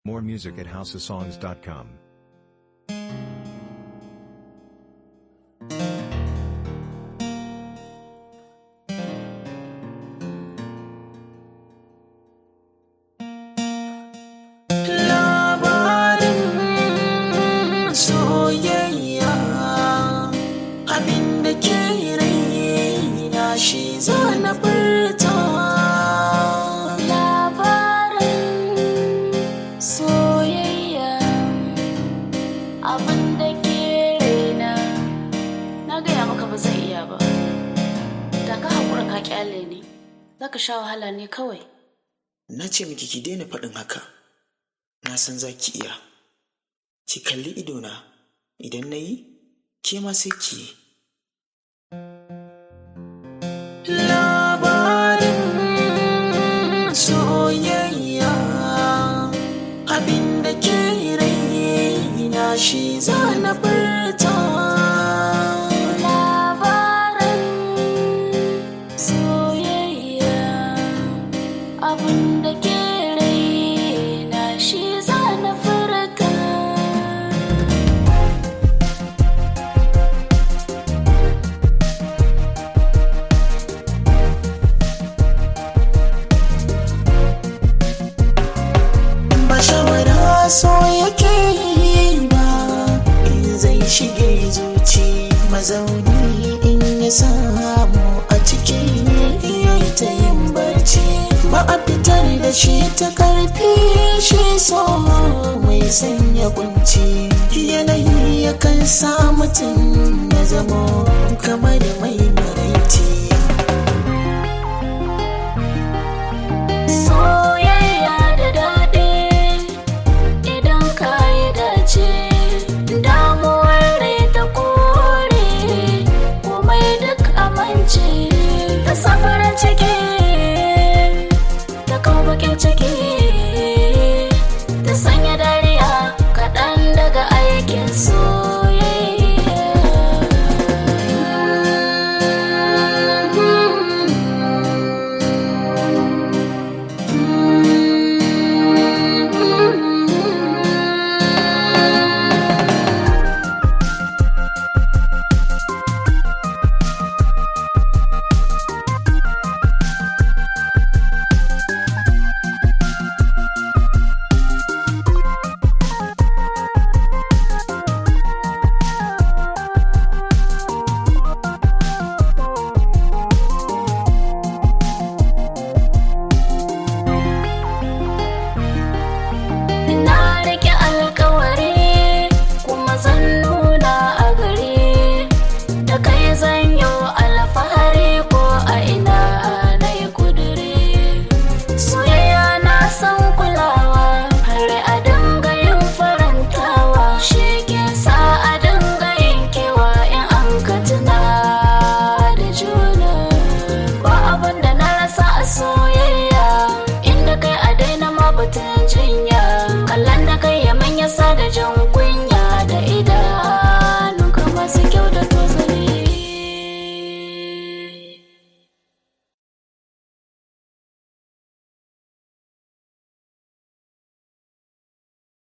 More music at houseofsongs.com. labarin soyayya abinda ke raina shi zana furta labarin soyayya abin da ke raina na gaya maka ba zai iya ba da ka haƙura ka kyale ne za ka sha wahala ne kawai na ce miki ki daina faɗin haka na san za ki iya ki kalli idona idan na yi ke ma sai ki yi labarin soyayya abinda ke raina shi zana furta labarin soyayya abin da ke raina shi za na furta ba shawara so yake yi ba in zai shige zuci mazauni in ya samu a ciki yayi ta yin barci ba a fitar da shi ta karfi shi so mai sanya kunci yanayi yakan sa mutum ya zamo kamar mai maraici